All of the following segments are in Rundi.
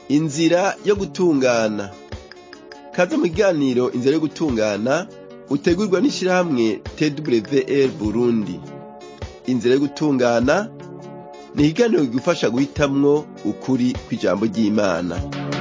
inzira yo gutungana kaze mu kiganiro inzira yo gutungana utegurwa n'ishirahamwe twr burundi inzira yo gutungana ni ikiganiro kigufasha guhitamwo ukuri kw'ijambo ry'imana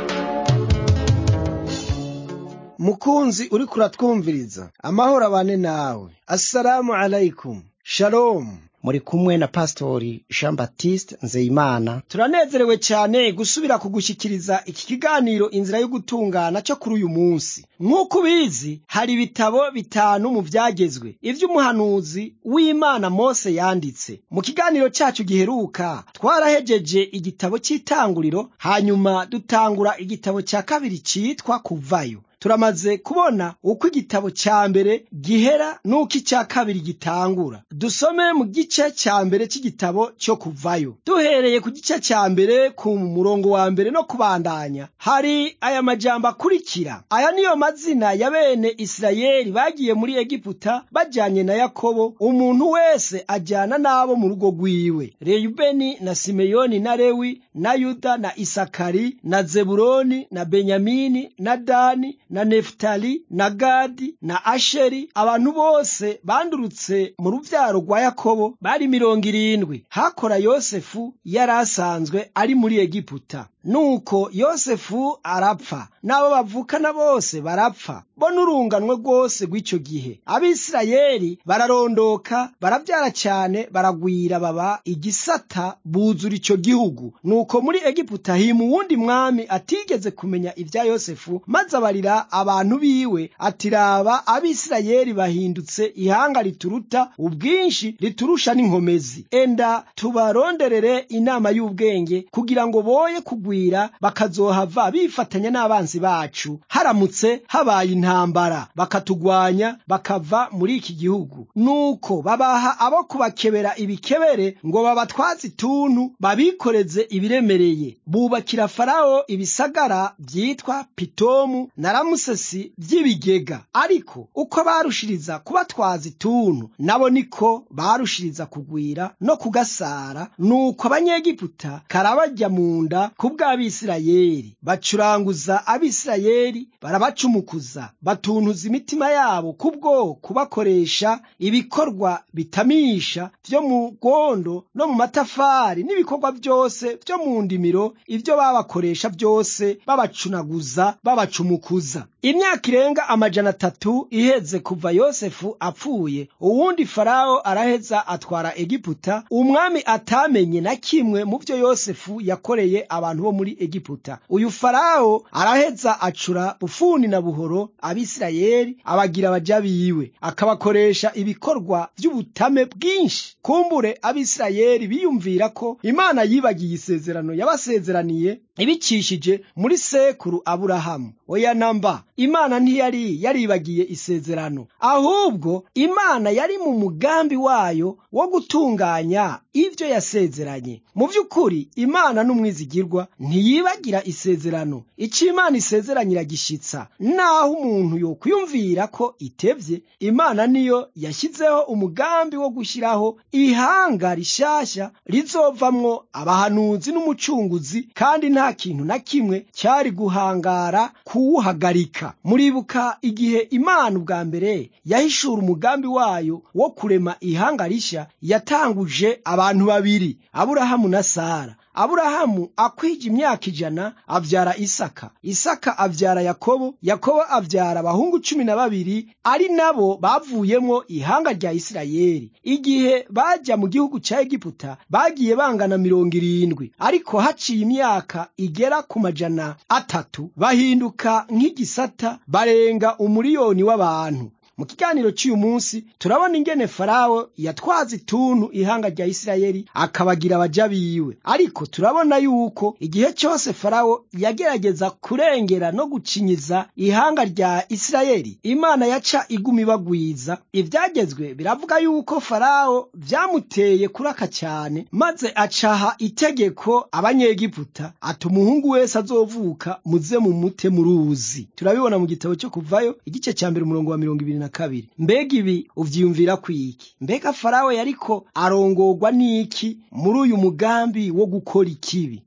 mukunzi uriko uratwumviriza amahoro abane nawe assalamu alaikum shalom muri kumwe na pastori jean baptiste nzeyimana turanezerewe cyane gusubira kugushyikiriza iki kiganiro inzira yo gutungana cyo kuri uyu munsi nk'uko ubizi hari ibitabo bitanu mu byagezwe ivy'umuhanuzi w'imana mose yanditse mu kiganiro cyacu giheruka twarahejeje igitabo cy'itanguriro hanyuma dutangura igitabo cya kabiri cyitwa kuvayo turamaze kubona uko igitabo cya mbere gihera n'uko icya kabiri gitangura dusome mu gice cya mbere cy'igitabo cyo kuvayo duhereye ku gice cya mbere ku murongo wa mbere no kubandanya hari aya majambo akurikira aya niyo mazina ya bene isirayeli bagiye muri egiputa bajyanye na yakobo umuntu wese ajyana n'abo mu rugo rwiwe reyubeni na simeyoni na lewi na yuda na isakari na zeburoni na benyamini na dani na nefutali na gadi na asheri abantu bose bandurutse mu ruvyaro rwa yakobo bari mirongo irindwi hakora yosefu yari asanzwe ari muri egiputa nuko yosefu arapfa n'abo bavukana bose barapfa bo n'urunganwe rwose rw'icyo gihe abisirayeli bararondoka barabyara cyane baragwira baba igisata buzura icyo gihugu nuko muri egiputa hima uwundi mwami atigeze kumenya ibya yosefu maze abarira abantu biwe ati raba abisirayeli bahindutse ihanga rituruta ubwinshi riturusha n'inkomezi enda tubaronderere inama y'ubwenge kugira ngo boye kugwira bakazohava bifatanya n'abanzi bacu haramutse habaye intambara bakatugwanya bakava muri iki gihugu nuko babaha abo kubakebera ibikebere ngo babatwaze ituntu babikoreze ibiremereye bubakira farawo ibisagara byitwa pitomu na ramusesi by'ibigega ariko uko barushiriza kubatwaza ituntu nabo niko barushiriza kugwira no kugasara nuko abanyegiputa karabajya mu nda kubw'abisirayeli bacuranguza abisirayeli barabacumukuza batuntuza imitima yabo kubwo kubakoresha ibikorwa bitamisha vyo mu rwondo no mu matafari n'ibikorwa byose vyo mu ndimiro ivyo babakoresha byose babacunaguza babacumukuza imyaka irenga amajana atatu iheze kuva yosefu apfuye uwundi farawo araheza atwara egiputa umwami atamenye na kimwe mu vyo yosefu yakoreye abantu bo muri egiputa uyu farawo araheza acura bufuni na buhoro abisirayeli abagira abaja biwe akabakoresha ibikorwa vy'ubutame bwinshi kumbure abisirayeli biyumvira ko imana yibagiye isezerano yabasezeraniye ibicishije muri sekuru aburahamu oya namba imana ntiyari yaribagiye isezerano ahubwo imana yari mu mugambi wayo wo gutunganya ivyo yasezeranye mu vy'ukuri imana n'umwizigirwa ntiyibagira isezerano ico imana isezeranye iragishitsa naho umuntu yokwiyumvira ko itevye imana niyo yashyizeho umugambi wo gushyiraho ihanga rishasha rizovamwo abahanuzi n'umucunguzi kandi nta kintu na kimwe cyari guhangara kuwuhagarika muribuka igihe imana ubwa mbere yahishura umugambi wayo wo kurema ihanga rishya yatanguje abantu babiri aburahamu na sara aburahamu akwije imyaka ijana abyara isaka isaka abyara yakobo yakobo abyara abahungu cumi na babiri ari nabo bavuyemo ihanga rya isirayeli igihe bajya mu gihugu cya egiputa bagiye bangana mirongo irindwi ariko haciye imyaka igera ku majana atatu bahinduka nk'igisata barenga umuriyoni w'abantu mu kiganiro cy'uyu munsi turabona ingene farawo yatwaza ituntu ihanga rya isirayeli akabagira abaja biwe ariko turabona yuko igihe cyose farawo yagerageza kurengera no gucinyiza ihanga rya isirayeli imana yaca iguma ibagwiza ibyagezwe biravuga yuko farawo byamuteye kuraka cyane maze acaha itegeko abanyegiputa ati umuhungu wese azovuka muze mu mute mu ruzi turabibona mu gitabo cyo kuvayo igice cya mbere umurongo wa mirongo ibiri na kabiri mbega ibi uvyiyumvira kwiki mbega farawo yariko arongorwa n'iki muri uyu mugambi wo gukora ikibi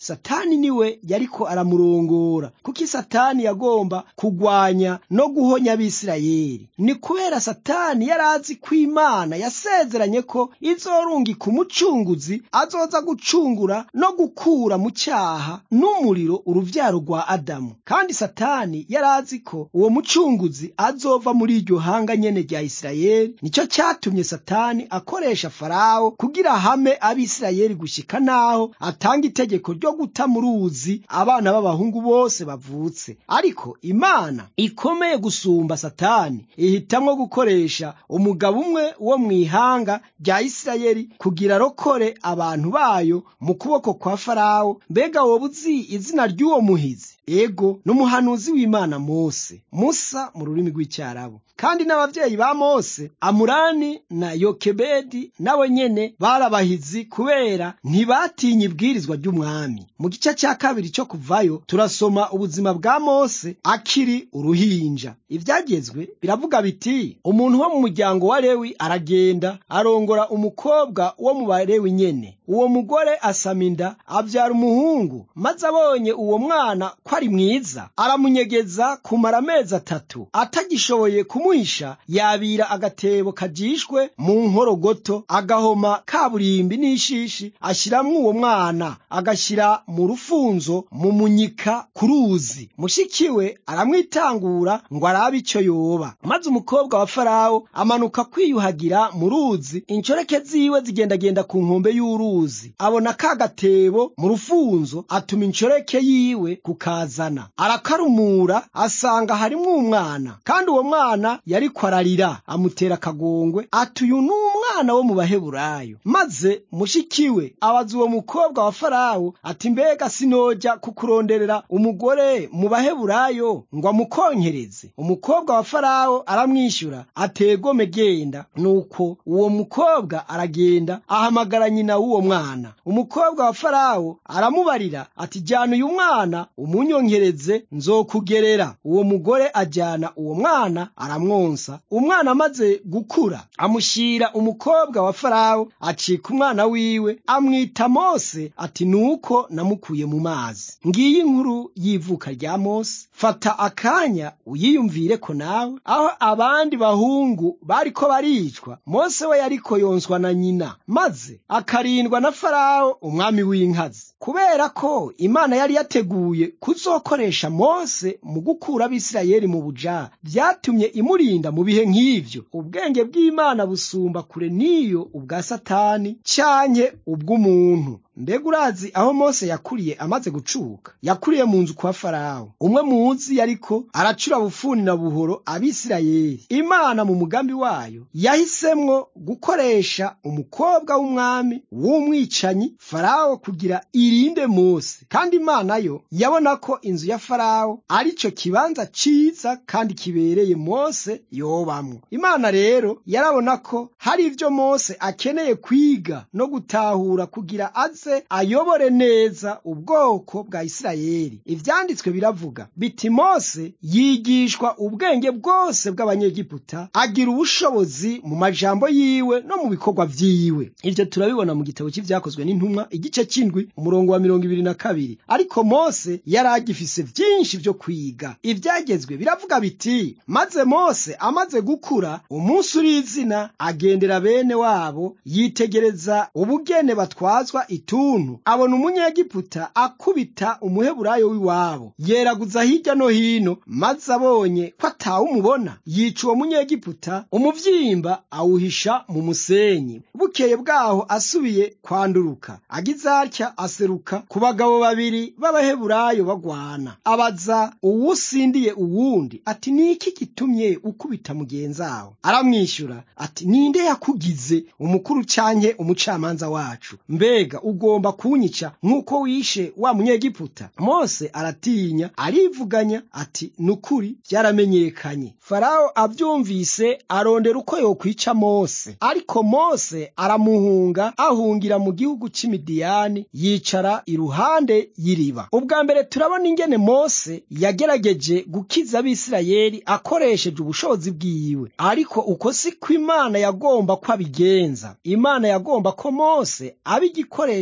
satani niwe yariko aramurongora kuko satani yagomba kugwanya no guhonya abisirayeli ni kubera satani yari azi ko imana yasezeranye ko izorungika umucunguzi azoza gucungura no gukura mu cyaha n'umuriro uruvyaro rwa adamu kandi satani yari azi ko uwo mucunguzi azova muri iryo hanga nyene rya isirayeli nicyo cyatumye satani akoresha farawo kugira hame abisirayeli gushika naho atanga itegeko ryo guta mu ruzi abana b'abahungu bose bavutse ariko imana ikomeye gusumba satani ihitamwo gukoresha umugabo umwe wo mu ihanga rya isirayeli kugira arokore abantu bayo mu kuboko kwa farawo mbega woba uzi izina ry'uwo muhizi ego n'umuhanuzi w'imana mose musa mu rurimi rw'icyarabu kandi n'abavyeyi ba mose amurani na yokebedi nabo nyene barabahizi kubera ntibatinya ibwirizwa ry'umwami mu gice cya kabiri cyo kuvayo turasoma ubuzima bwa mose akiri uruhinja ivyagezwe biravuga biti umuntu wo mu muryango wa lewi aragenda arongora umukobwa wo mu balewi nyene uwo mugore asama inda avyara umuhungu maze abonye uwo mwana ko ari mwiza aramunyegeza kumara amezi atatu atagishoboye kumuhisha yabira agatebo kajishwe mu nkorogoto agahoma kaburimbi n'ishishi ashiramwo uwo mwana agashyira mu rufunzo mu munyika ku ruzi mushikiwe aramwitangura ngo arabe icyo yoba maze umukobwa wa farawo amanuka kwiyuhagira mu ruzi inshoreke ziwe zigendagenda ku nkombe y'uruzi abona ka gatebo mu rufunzo atuma inshoreke yiwe kukazana arakarumura asanga harimwo umwana kandi uwo mwana yariko ararira amutera akagongwe ati uyu ni umwana wo mu baheburayo maze mushikiwe abaza uwo mukobwa wa farawo ati mbega sinoja kukuronderera umugore mu baheburayo ngo amukonkereze umukobwa wa farawo aramwishyura ategome genda nuko uwo mukobwa aragenda ahamagara nyina w'uwo mwana umukobwa wa farawo aramubarira ati jyana uyu mwana umunyonkereze nzokugerera uwo mugore ajyana uwo mwana aramwonsa umwana amaze gukura amushyira umukobwa wa farawo acika umwana wiwe amwita mose ati nuko namukuye mu mazi ngiyi inkuru y'ivuka rya mose fata akanya uyiyumvire ko nawe aho abandi bahungu bariko baricwa mose we yariko yonswa na nyina maze akarindwa na farawo umwami w'inkazi kubera ko imana yari yateguye kuzokoresha mose mu gukura abisirayeli mu buja vyatumye imurinda mu bihe nk'ivyo ubwenge bw'imana busumba kure n'iyo ubwa satani canke ubw'umuntu mbega urazi aho mose yakuriye amaze gucuka yakuriye mu nzu kwa farawo umwe muzi yariko aracura bufuni na buhoro abisirayeli imana mu mugambi wayo yahisemwo gukoresha umukobwa w'umwami w'umwicanyi farawo kugira irinde mose kandi imana yo yabona ko inzu ya farawo ari cyo kibanza ciza kandi kibereye mose yobamwo imana rero yarabona ko hari ivyo mose akeneye kwiga no gutahura kugira aze ayobore neza ubwoko bwa isirayeli ivyanditswe biravuga biti mose yigishwa ubwenge bwose bw'abanyegiputa agira ubushobozi mu majambo yiwe no mu bikorwa vyiwe ivyo turabibona mu gitabo cy'ivyakozwe n'intumwa igice c'indwi umurongo wa mirongo ibiri na kabiri ariko mose yari agifise vyinshi vyo kwiga ivyagezwe biravuga biti maze mose amaze gukura umunsi uri izina agendera bene wabo yitegereza ubugene batwazwa ituntu abona umunyegiputa akubita umuheburayo w'iwabo yeraguza hirya no hino maze abonye ko atawumubona yica uwo munyegiputa umuvyimba awuhisha mu musenyi bukeye bwaho asubiye kwanduruka agize atya aseruka ku bagabo babiri b'abaheburayo bagwana abaza uwusindiye uwundi ati ni iki gitumye ukubita mugenzawe aramwishyura ati ninde yakugize umukuru canke umucamanza wacu mbega ugomba kunyica nk'uko wishe wa munyegiputa mose aratinya arivuganya ati nukuri byaramenyekanye farawo abyumvise arondera uko yokwica mose ariko mose aramuhunga ahungira mu gihugu c'imidiyani yicara iruhande y'iriba ubwa mbere turabona ingene mose yagerageje gukiza abisirayeli akoresheje ubushobozi bwiwe ariko uko si ko imana yagomba ko abigenza imana yagomba ko mose aba igikoresho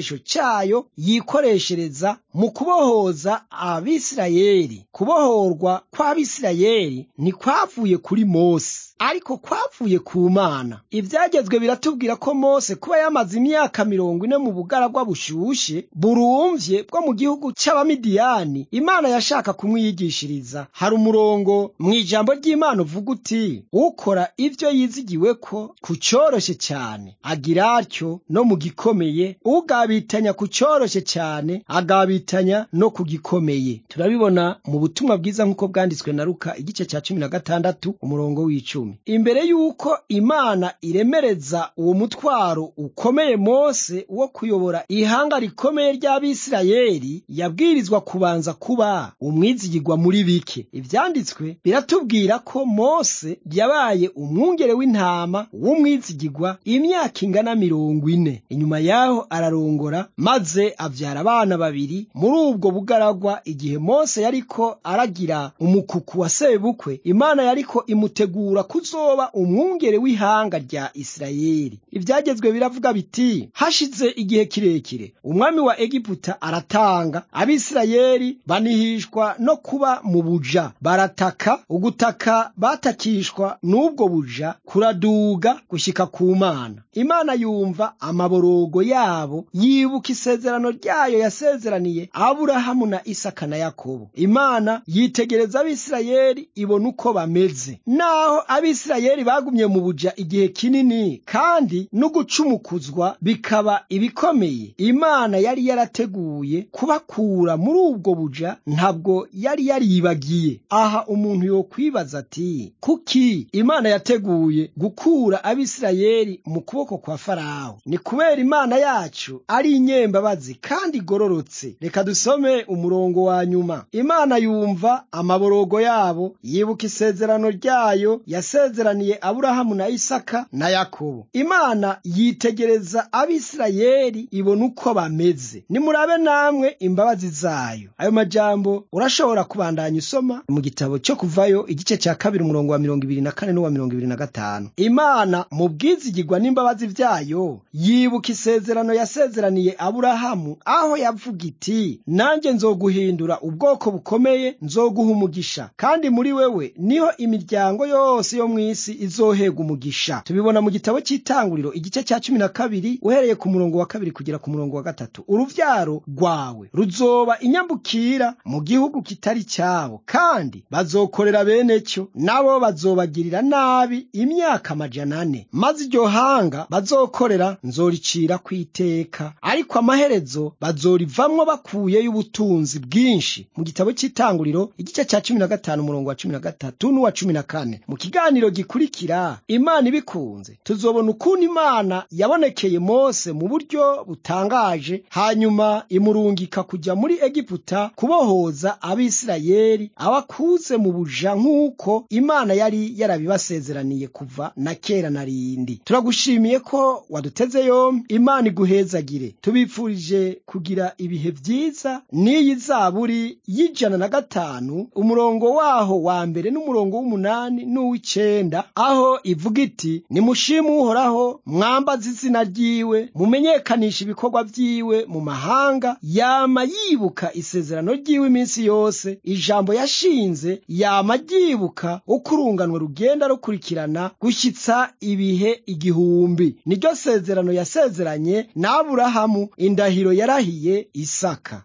igikoresho cyayo yikoreshereza mu kubohoza abisirayeli kubohorwa kw'abisirayeli ntikwavuye kuri mose ariko kwavuye ku mana ibyagezwe biratubwira ko mose kuba yamaze imyaka mirongo ine mu bugaragwa bushushe burumvye bwo mu gihugu c'abamidiyani imana yashaka kumwiyigishiriza hari umurongo mu ijambo ry'imana uvuga uti ukora ivyo yizigiwe ko ku coroshe cyane agira atyo no mu gikomeye ugabitanya ku coroshe cyane agabitanya no ku gikomeye turabibona mu butumwa bwiza nk'uko bwanditswe na luka igice cya cumi na gatandatu umurongo w'icumi imbere y'uko imana iremereza uwo mutwaro ukomeye mose wo kuyobora ihanga rikomeye ry'abisirayeli yabwirizwa kubanza kuba umwizigirwa muri bike ibyanditswe biratubwira ko mose yabaye umwungere w'intama w'umwizigirwa imyaka ingana mirongo ine inyuma yaho ararongora maze abyara abana babiri muri ubwo bugaragwa igihe mose yariko aragira umukuku wa sebukwe imana yariko imutegura kuzoba umwungere w'ihanga rya isirayeli ibyagezwe biravuga biti hashize igihe kirekire umwami wa egiputa aratanga abisirayeli banihishwa no kuba mu buja barataka ugutaka batakishwa n'ubwo buja kuraduga gushyika ku mana imana yumva amaborogo yabo yibuka isezerano ryayo yasezeraniye aburahamu na isaka na yakobo imana yitegereza abisirayeli ibona uko bameze naho abisirayeli bagumye mu buja igihe kinini kandi no gucumukuzwa bikaba ibikomeye imana yari yarateguye kubakura muri ubwo buja ntabwo yari yaribagiye aha umuntu yokwibaza ati kuki imana yateguye gukura abisirayeli mu kuboko kwa farawo ni kubera imana yacu ari inyembabazi kandi igororotse reka dusome umurongo wa nyuma imana yumva amaborogo yabo yibuka isezerano ryayo yasezeraniye aburahamu na isaka na yakobo imana yitegereza abisirayeli ibona uko bameze nimurabe namwe imbabazi zayo ayo majambo urashobora kubandanya usoma mu gitabo cyo kuvayo igice cya kabiri umurongo wa mirongo ibiri na kane n'uwa mirongo ibiri na gatanu imana mu bwizigirwa n'imbabazi byayo yibuka isezerano yasezeraniye aburahamu aho yavuga iti nanjye nzoguhindura ubwoko bukomeye nzoguha umugisha kandi muri wewe niho imiryango yose yo mu isi izohega umugisha tubibona mu gitabo cy'itanguriro igice cya cumi na kabiri uhereye ku murongo wa kabiri kugera ku murongo wa gatatu uruvyaro rwawe ruzoba inyambukira mu gihugu kitari cyabo kandi bazokorera bene cyo nabo bazobagirira nabi imyaka amajana ane maze iryo hanga bazokorera nzoricira ku iteka ariko amaherezo bazorivamwo bakuyeyo ubutunzi bwinshi mu gitabo cy'itanguriro igice cya cumi na gatanu umurongo wa cumi na gatatu n'uwa cumi na kane mu kiganiro gikurikira imana ibikunze tuzobona ukuntu imana yabonekeye mose mu buryo butangaje hanyuma imurungika kujya muri egiputa kubohoza abisirayeli abakuze mu buja nk'uko imana yari yarabibasezeraniye kuva na kera na rindi turagushimiye ko waduteze yombi imana iguhezagire tubifurije kugira ibihe byiza n'iyi zaburi y'ijana na gatanu umurongo waho wa mbere n'umurongo w'umunani n'uw'icenda aho ivuga iti nimushime uhoraho mwambaze izina ryiwe mumenyekanisha ibikorwa vyiwe mu mahanga yama yibuka isezerano ryiwe iminsi yose ijambo yashinze yama ryibuka uko urunganwe rugenda rukurikirana gushyitsa ibihe igihumbi niryo sezerano yasezeranye n'aburahamu indahiro yarahiye isaka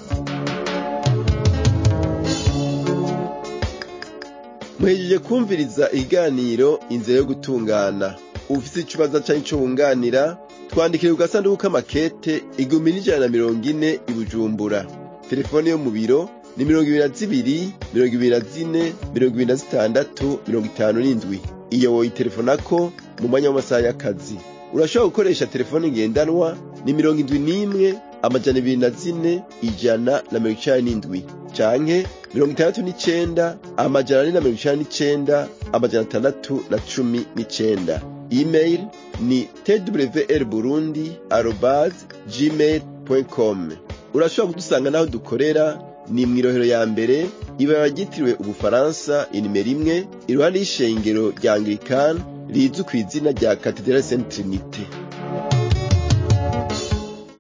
muhejeje kumviriza ikiganiro inzira yo gutungana ufite ikibazo cyangwa icyo wunganira twandikire ku gasanduku k'amakete igihumbi n'ijana na mirongo ine i bujumbura telefone yo mu biro ni mirongo ibiri na zibiri mirongo ibiri na zine mirongo ibiri na zitandatu mirongo itanu n'indwi iyo woyitelefonako mu mwanya w'amasaha y'akazi urashobora gukoresha telefone ngendanwa ni mirongo indwi n'imwe amajana ibiri na zine ijana na mirongo icenda n'indwi canke mirongo itandatu n'icenda amajana ane na mirongo icenda n'icenda amajana atandatu na cumi n'icenda email ni twr burundi arobas gmail com urashobora kudusanga n'aho dukorera ni mw'irohero ya mbere ibara ryitiriwe ubufaransa inimero imwe iruhande y'ishengero rya anglikani rizwi ku izina rya katedrali saint trinite